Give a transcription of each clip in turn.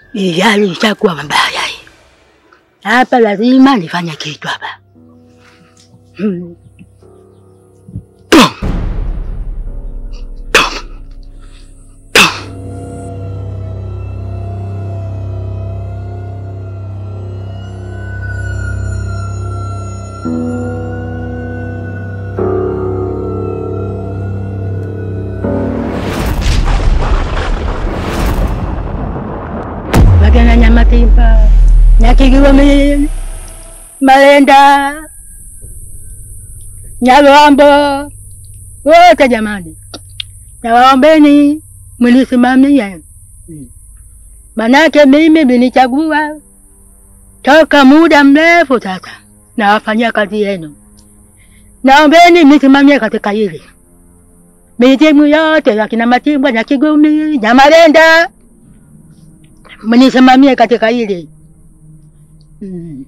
Hii hali ishakuwa mabaya hii. Hapa lazima nifanye kitu hapa. Hmm. Bagana Nyamatimba, Nyakigigomini, Malenda, Nyalwambo, wote jamani, nawaombeni mnisimamie, manake mimi mlinichagua toka muda mrefu sasa, nawafanyia kazi yenu. Naombeni mnisimamie katika hili, mitimu yote ya kina Matimbwa, Nyakigumi, Nyamalenda mnisimamie katika hili mm.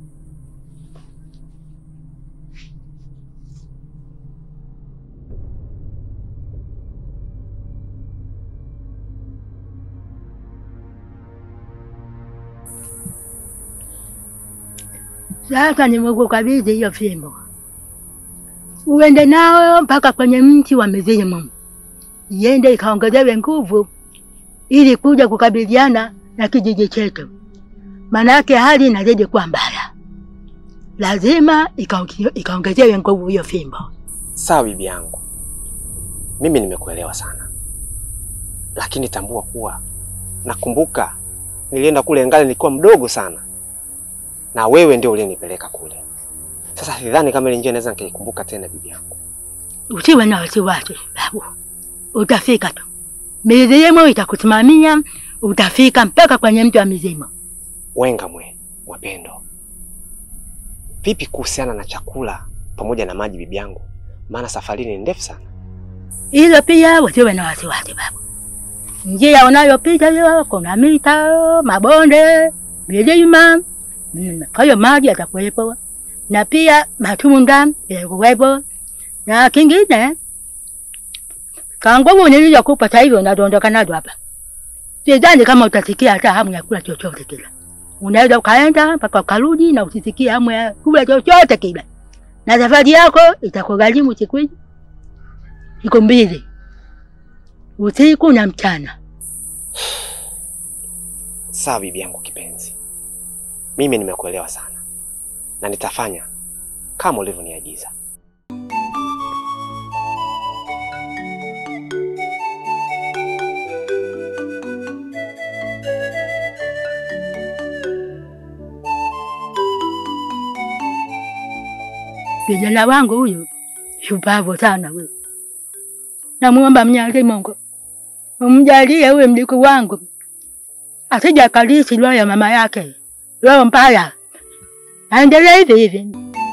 Sasa nimekukabidhi hiyo fimbo, uende nao mpaka kwenye mti wa mizimu, iende ikaongezewe nguvu ili kuja kukabiliana na kijiji chetu, manake hali inazidi kuwa mbaya. Lazima ikaonge- ikaongezewe nguvu hiyo fimbo. Sawa bibi yangu, mimi nimekuelewa sana, lakini tambua kuwa nakumbuka nilienda kule ngali nilikuwa mdogo sana, na wewe ndio uliyenipeleka kule. Sasa sidhani kama ile njia naweza nikaikumbuka tena bibi yangu. Usiwe na wasiwasi babu, utafika tu. Mizimu itakusimamia, utafika mpaka kwenye mti wa mizimu. Wenga mwe Mwapendo, vipi kuhusiana na chakula pamoja na maji bibi yangu? Maana safari ni ndefu sana. Hilo pia usiwe na wasiwasi babu. Njia unayopita hiyo kuna mita, mabonde, milima, mm, kwa hiyo maji yatakuwepo na pia matunda yatakuwepo, na kingine ka nguvu nilizokupa sasa hivi unadondoka nazo hapa, sidhani kama utasikia hata hamu ya kula chochote kile. Unaweza ukaenda mpaka ukarudi na usisikie hamu ya kula chochote kile, na safari yako itakugharimu siku hizi siku mbili, usiku na mchana. Sawa bibi yangu kipenzi, mimi nimekuelewa sana na nitafanya kama ulivyoniagiza. Kijana wangu huyu shupavu sana huyu, namuomba Mwenyezi Mungu umjalie huyu mjukuu wangu asije akalisi roho ya mama yake, roho mbaya, aendelee hivi hivi.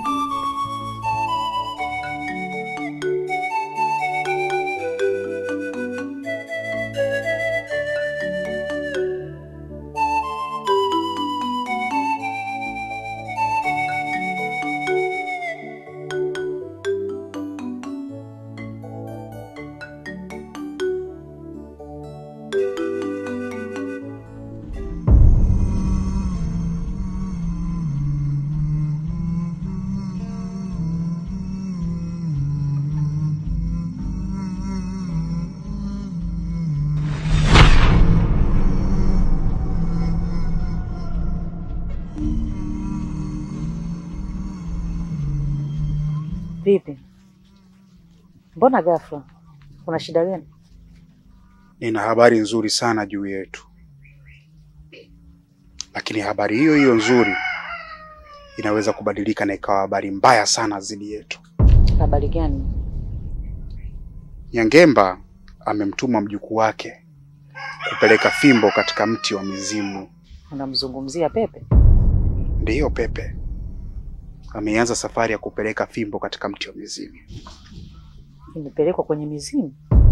Vipi? Mbona ghafla? Kuna shida gani? Nina habari nzuri sana juu yetu, lakini habari hiyo hiyo nzuri inaweza kubadilika na ikawa habari mbaya sana dhidi yetu. Habari gani? Nyangemba amemtuma mjukuu wake kupeleka fimbo katika mti wa mizimu. Unamzungumzia Pepe? Ndiyo, Pepe ameanza safari ya kupeleka fimbo katika mti wa mizimu. Imepelekwa kwenye mizimu?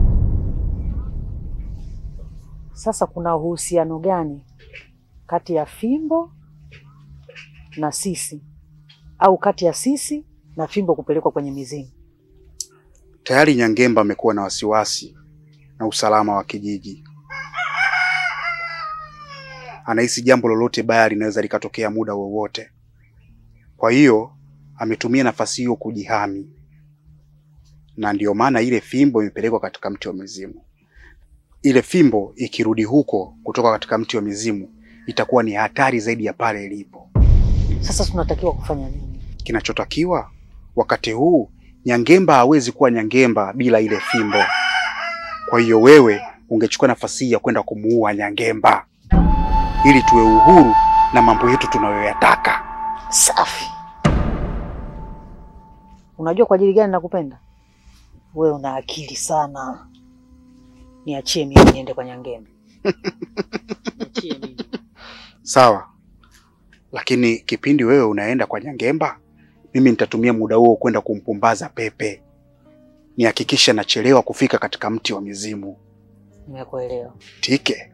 Sasa kuna uhusiano gani kati ya fimbo na sisi, au kati ya sisi na fimbo kupelekwa kwenye mizimu? Tayari Nyangemba amekuwa na wasiwasi na usalama wa kijiji. anahisi jambo lolote baya linaweza likatokea muda wowote. Kwa hiyo ametumia nafasi hiyo kujihami, na ndiyo maana ile fimbo imepelekwa katika mti wa mizimu. Ile fimbo ikirudi huko kutoka katika mti wa mizimu itakuwa ni hatari zaidi ya pale ilipo. Sasa tunatakiwa kufanya nini? Kinachotakiwa wakati huu, Nyangemba hawezi kuwa Nyangemba bila ile fimbo. Kwa hiyo wewe ungechukua nafasi hii ya kwenda kumuua Nyangemba ili tuwe uhuru na mambo yetu tunayoyataka. Safi. Unajua kwa ajili gani nakupenda? Wewe una akili sana. Niachie mimi niende kwa Nyangembe. Niachie mimi. Sawa, lakini kipindi wewe unaenda kwa Nyangemba, mimi nitatumia muda huo kwenda kumpumbaza Pepe, nihakikishe nachelewa kufika katika mti wa mizimu. Nimekuelewa. Tike.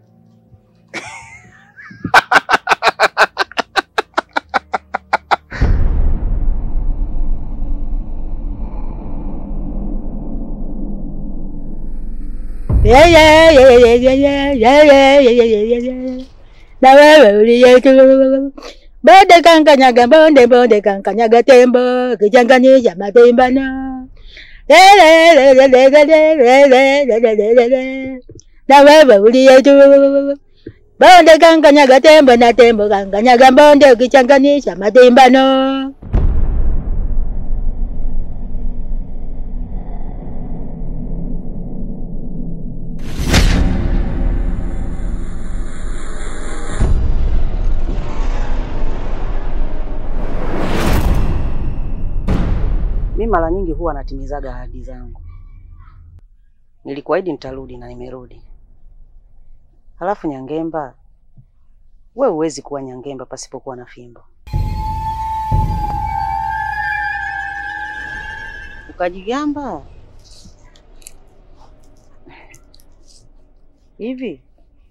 Yeah, yeah, yeah, yeah, yeah, yeah, yeah, yeah, yeah, yeah, yeah, yeah. Na wewe uliyetu bonde kankanyaga bonde bonde kankanyaga tembo kichanganyisha matimbano Le, le, le, le, le, le, le, le, le, le, le, le, le. na wewe uliyetu bonde kankanyaga tembo na tembo kankanyaga bonde ukichanganisha matimbano Mi mara nyingi huwa natimizaga ahadi zangu. Nilikuahidi nitarudi na nimerudi. Halafu Nyangemba, we huwezi kuwa Nyangemba pasipokuwa na fimbo. Ukajigamba hivi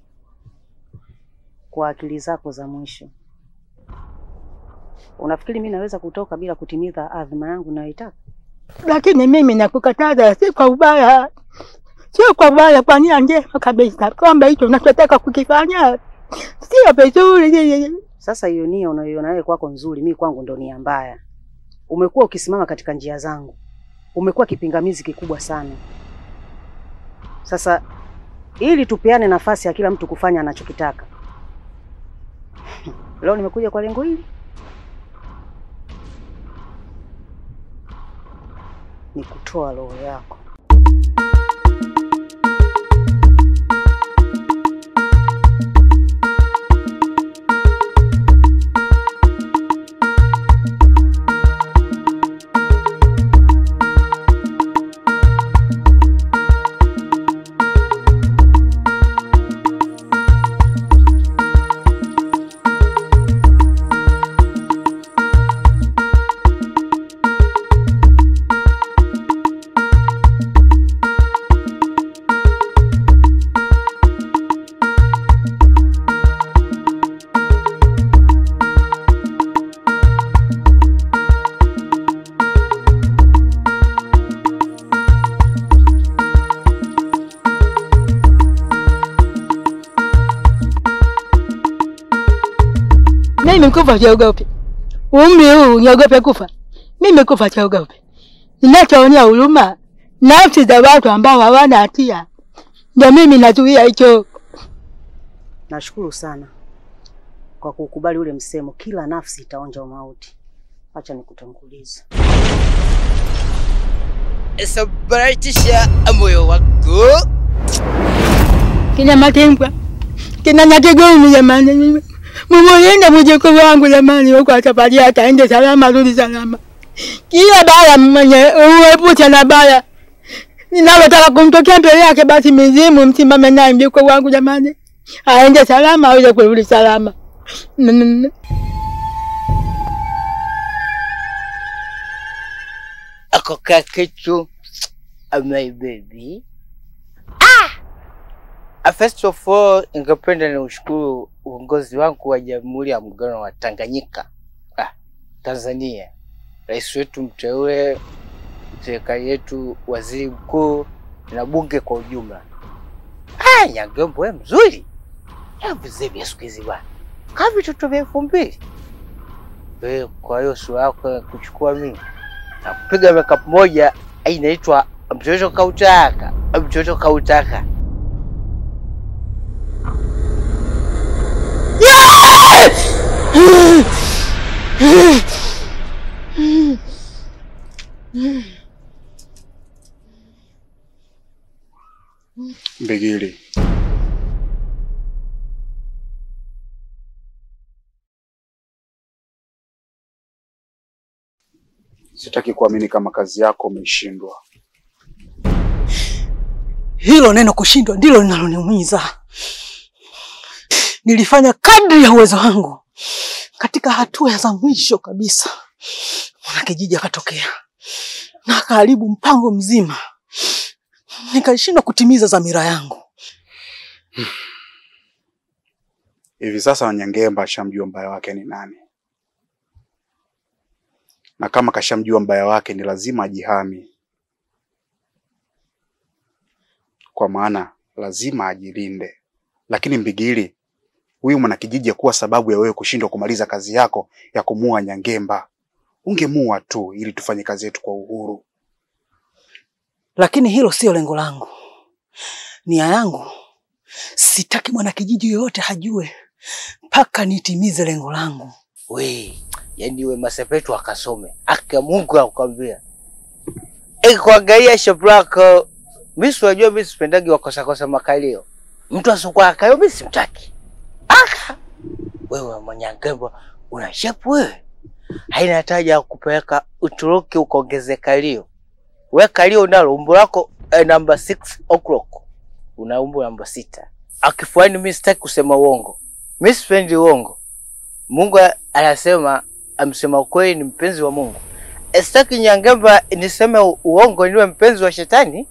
kwa akili zako za mwisho, unafikiri mi naweza kutoka bila kutimiza adhima yangu nayoitaka? lakini mimi nakukataza, si kwa ubaya, sio kwa ubaya, kwa nia njema kabisa, kwamba hicho unachotaka kukifanya sio vizuri. Sasa hiyo nia unayoiona wewe kwako nzuri, mi kwangu ndo nia mbaya. Umekuwa ukisimama katika njia zangu, umekuwa kipingamizi kikubwa sana. Sasa ili tupeane nafasi ya kila mtu kufanya anachokitaka, leo nimekuja kwa lengo hili, ni kutoa roho yako. Mimi kufa siogopi, umri huu niogope kufa? Mimi kufa siogopi. Ninachoonea huruma nafsi za watu ambao hawana hatia, ndio mimi nazuia hicho. Nashukuru sana kwa kukubali ule msemo, kila nafsi itaonja mauti. Acha nikutangulize. Sambaratisha moyo wako Kina Matembwa, kina Nyakigumi, jamani, mumulinde mjukuu wangu jamani, huko safari yake aende salama, rudi salama. Kila baya mwenye uepushe na baya ninalotaka kumtokea mbele yake, basi mizimu msimame naye mjukuu wangu jamani, aende salama, aweze kurudi salama. N- n- n- ako kakitu my baby ah! First of all, ningependa ni ushukuru uongozi wangu wa Jamhuri ya Muungano wa Tanganyika ah, Tanzania, rais wetu mteule, serikali yetu, waziri mkuu na bunge kwa ujumla. Ah, Nyangembo wewe mzuri, hebu zebia siku hizi bwana kaa vitoto vya elfu mbili wewe. Kwa hiyo sura yako ya kuchukua mimi na kupiga makeup moja ai, inaitwa mtoto kautaka, mtoto kautaka. Mbigili, sitaki kuamini kama kazi yako umeishindwa. Hilo neno kushindwa ndilo linaloniumiza. Nilifanya kadri ya uwezo wangu. Katika hatua za mwisho kabisa, mwanakijiji akatokea na akaharibu mpango mzima, nikashindwa kutimiza dhamira yangu. Hivi sasa Wanyangemba ashamjua mbaya wake ni nani, na kama kashamjua mbaya wake ni lazima ajihami, kwa maana lazima ajilinde. Lakini Mbigili, huyu mwanakijiji akuwa sababu ya wewe kushindwa kumaliza kazi yako ya kumuua Nyangemba. Ungemua tu ili tufanye kazi yetu kwa uhuru. Lakini hilo sio lengo langu. Nia yangu, sitaki mwanakijiji yoyote hajue mpaka nitimize lengo langu. We, yani we masepetu akasome aka Mungu akwambia ikuangalia shapu lako. Mimi unajua mimi sipendagi wakosakosa makalio. Mtu asokuwa akayo mimi simtaki. Aka wewe Mwanyangemba una shapu wewe, haina hataja ya kupeleka Uturuki ukaongeze kalio. We kalio nalo umbo lako eh, namba 6 o'clock una umbo namba sita. Akifuani mimi sitaki kusema uongo, mimi sipendi uongo. Mungu anasema amsema ukweli ni mpenzi wa Mungu. Sitaki Nyangemba niseme uongo niwe mpenzi wa shetani.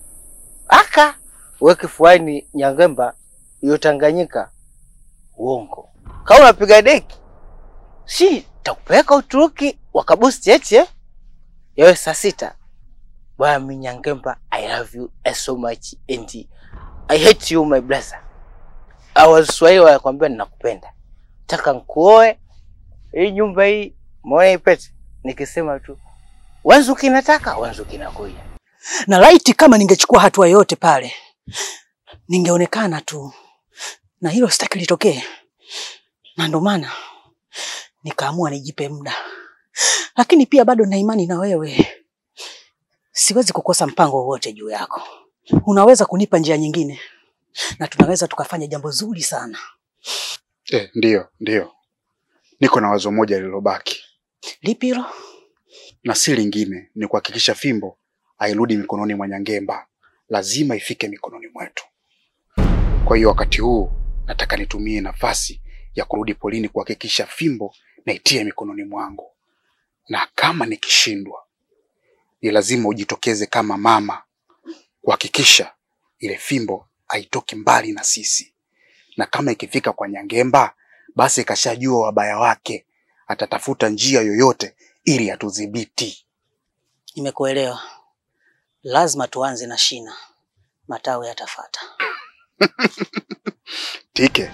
Aka we kifuani Nyangemba hiyo Tanganyika uongo. Kama unapiga deki, si takupeleka Uturuki wakabusti eti eh? Yawe saa sita. Bwana mimi Nyangemba, I love you so much and I hate you my brother. Awaswahili wanakwambia ninakupenda taka nkuoe hii nyumba hii muone ipete, nikisema tu Wanzuki nataka Wanzuki nakuja. Na laiti kama ningechukua hatua yoyote pale, ningeonekana tu, na hilo sitaki litokee, na ndo maana nikaamua nijipe muda, lakini pia bado na imani na wewe. Siwezi kukosa mpango wowote juu yako. Unaweza kunipa njia nyingine, na tunaweza tukafanya jambo zuri sana. Eh, ndiyo ndiyo, niko na wazo moja lililobaki, Lipi hilo? na si lingine, ni kuhakikisha fimbo hairudi mikononi mwa Nyangemba, lazima ifike mikononi mwetu. Kwa hiyo wakati huu nataka nitumie nafasi ya kurudi polini kuhakikisha fimbo naitie mikononi mwangu, na kama nikishindwa, ni lazima ujitokeze kama mama kuhakikisha ile fimbo haitoki mbali na sisi, na kama ikifika kwa Nyangemba, basi ikashajua wabaya wake, atatafuta njia yoyote ili atudhibiti. Nimekuelewa. Lazima tuanze na shina, matawi yatafata. Tike,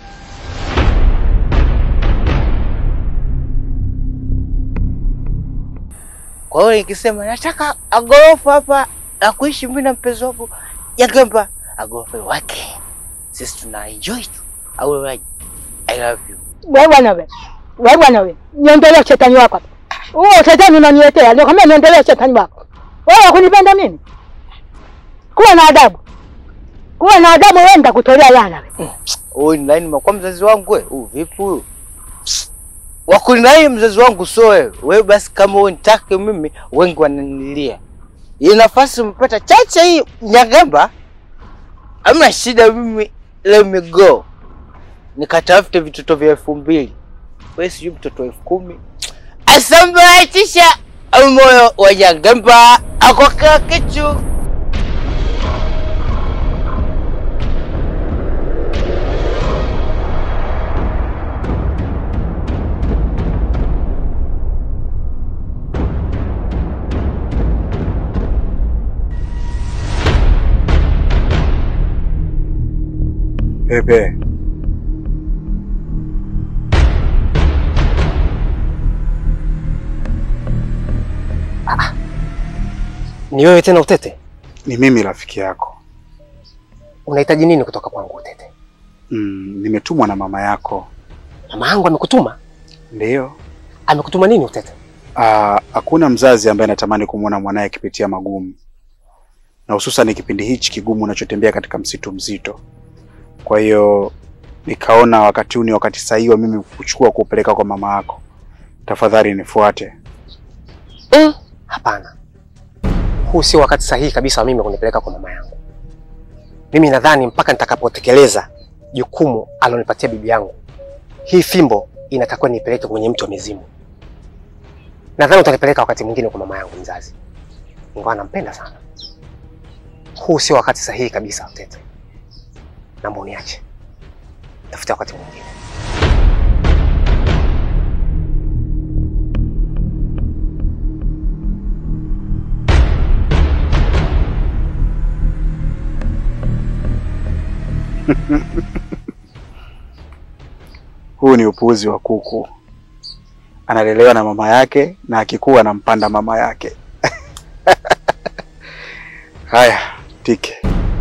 Kwa hiyo nikisema nataka agorofa hapa na kuishi mimi na mpenzi wangu Nyangemba, agorofa wake sisi tuna enjoy tu, au wewe, I love you. Wewe bwana wewe. Wewe bwana wewe. Niondolee shetani wako hapa. Huo shetani unaniletea. Ndio kama niondolee shetani wako. Wewe kunipenda mimi? Kuwa na adabu. Kuwa na adabu wewe nitakutolea yana wewe. Huyu ni nani? Kwa mzazi wangu wewe? Huyu vipi huyu? Wakulinai mzazi wangu sio wewe. Wewe basi kama wewe nitake mimi, wengi wananilia. Hii nafasi umepata chache hii Nyangemba. Hamna shida mimi, let me go. Nikatafute vitoto vya elfu mbili. Wewe sijui mtoto elfu kumi. Asambaratisha moyo wa Nyangemba akoka kichu. Pepe, Ni wewe tena Utete? Ni mimi rafiki yako. Unahitaji nini kutoka kwangu Utete? Mm, nimetumwa na mama yako. Mama yangu amekutuma? Ndiyo. Amekutuma nini Utete? Ah, hakuna mzazi ambaye anatamani kumwona mwanaye akipitia magumu, na hususan kipindi hichi kigumu unachotembea katika msitu mzito. Kwa hiyo nikaona wakati huu ni wakati sahihi wa mimi kuchukua kuupeleka kwa mama yako. Tafadhali nifuate. Mm, hapana, huu sio wakati sahihi kabisa wa mimi kunipeleka kwa mama yangu. Mimi nadhani mpaka nitakapotekeleza jukumu alonipatia bibi yangu, hii fimbo inatakiwa nipeleke kwenye mti wa mizimu. Nadhani utanipeleka wakati mwingine kwa mama yangu mzazi, ingawa nampenda sana. Huu sio wakati sahihi kabisa, Utete. Naomba uniache, tafuta wakati mwingine. Huu ni upuuzi wa kuku. Analelewa na mama yake na akikuwa anampanda mama yake. Haya, tike.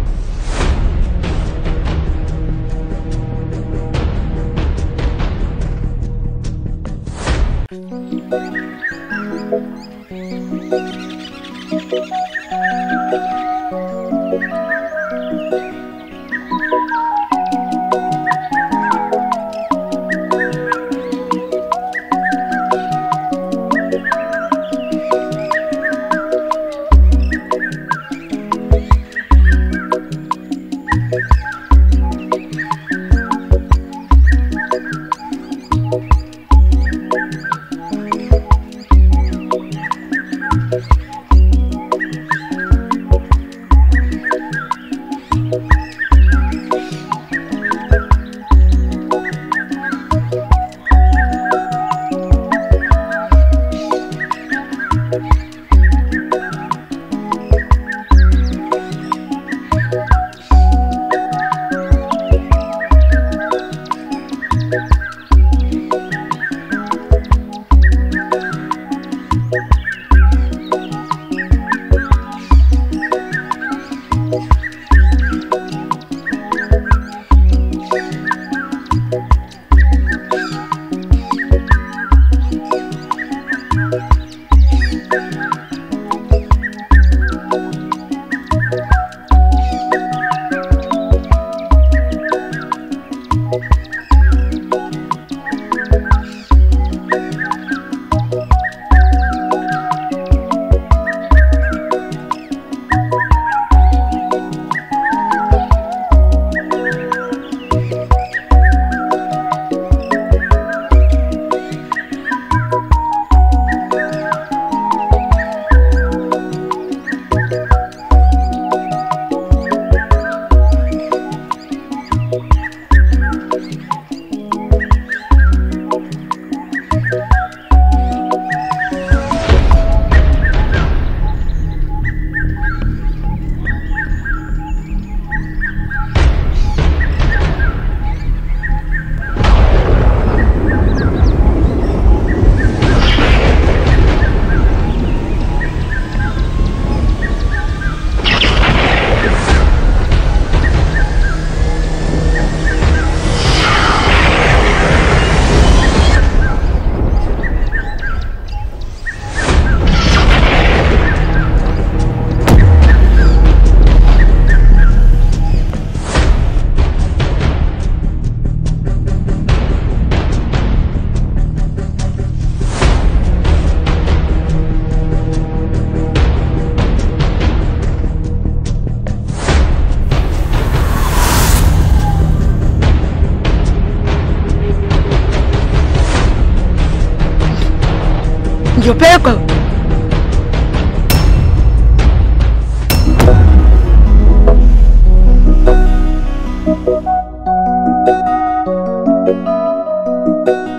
Ndio peko. Thank you.